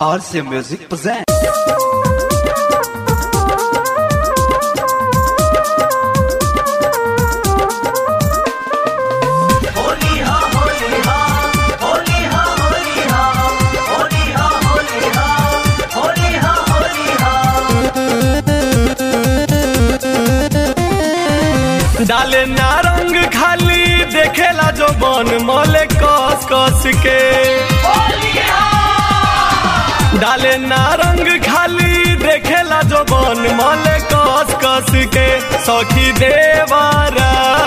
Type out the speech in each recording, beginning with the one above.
RC Music presents. डाले नारंग खाली देखेला जो बन मले कस कस के डाले नारंग खाली देखेला जो बन मले कस कस के सखी देवरा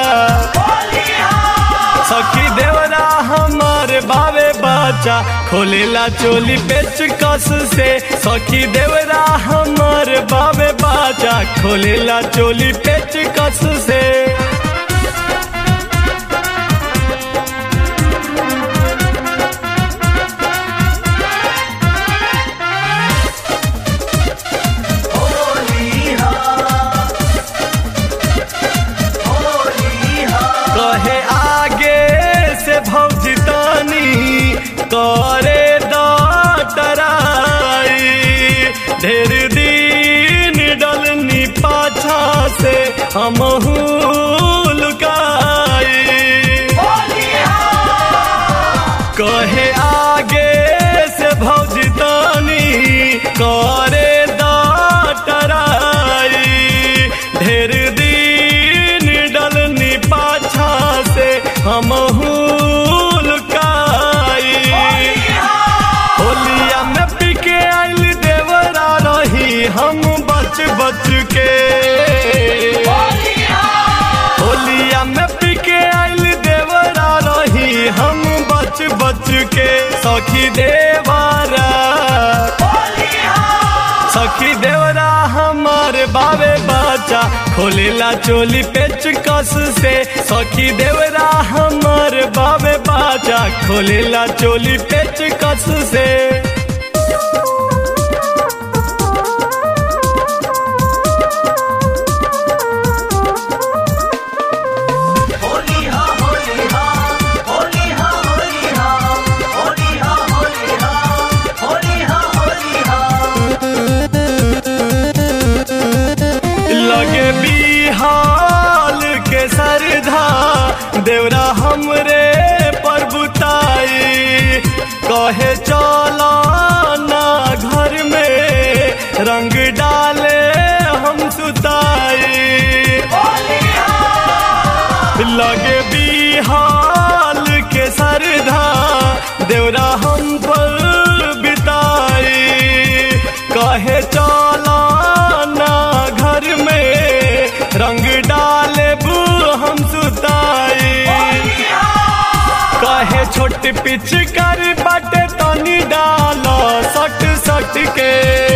सखी देवरा हमारे बावे बच्चा खोलेला चोली पेच कस से सखी देवरा हमारे बावे बच्चा खोलेला चोली पेच कस से कहे आगे से भौजी तानी करे डटराई ढेर दिन डलनी पाछा से हमहू लुकाई कहे आगे से भौजी तानी करे डटराई ढेर दिन डलनी पाछा से हमहू लुकाई होलिया में पिके आइल देवरा रही हम बच बच के होलिया में पिके आइल देवरा रही हम बच बच के सखी देवरा सखी देवरा हमारे बावे बच्चा खोलेला चोली पेच कस से सखी देवरा हमारे बावे बच्चा खोलेला चोली पेच कस से लगे बिहाल के सरधा देवरा हमरे पर बुताई कहे चला ना घर में रंग डाले हम सुताई लगे बिहाल के सरधा देवरा हम पर बिताई कहे चला ना घर में रंग डाले बू हम सुताई कहे छोट पिच कर बाटे तनी डाल सट सट के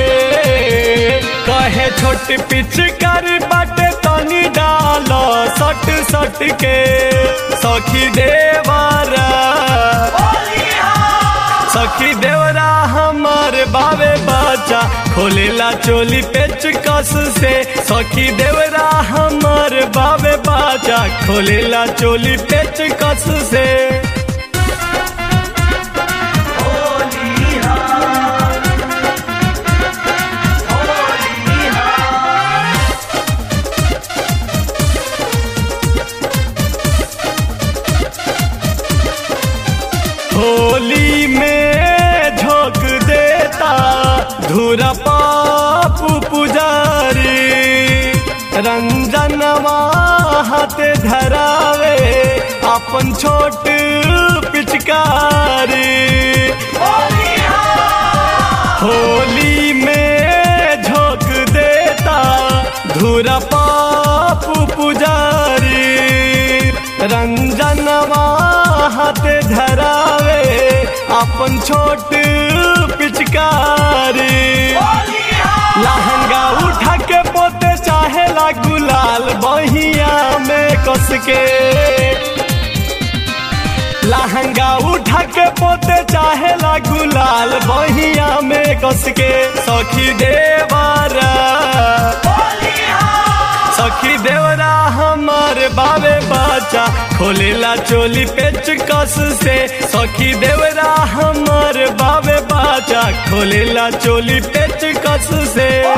कहे छोट पिच कर बाटे तनी डाल सट सट के सखी देवरा सखी देवरा हमारे बावे बच्चा खोलेला चोली पेच कस से सखी देवरा हमारे बावे बच्चा खोलेला चोली पेच कस से होली में झोंक देता धूरा पापू पुजारी रंजनवा हाथ धरावे अपन छोट पिचकारी होली में झोंक देता धूरा पापू पुजारी रंजनवा हाथ धरावे अपन छोट पिचकारी लहंगा उठा के पोते चाहेला गुलाल बहिया में कस के लहंगा उठा के पोते चाहेला गुलाल बहिया में कस के सखी देवरा सखी देवरा हमार हमार बावे बाचा खोलेला चोली पेचकस से सखी देवरा हमार बावे बाचा खोलेला चोली पेचकस से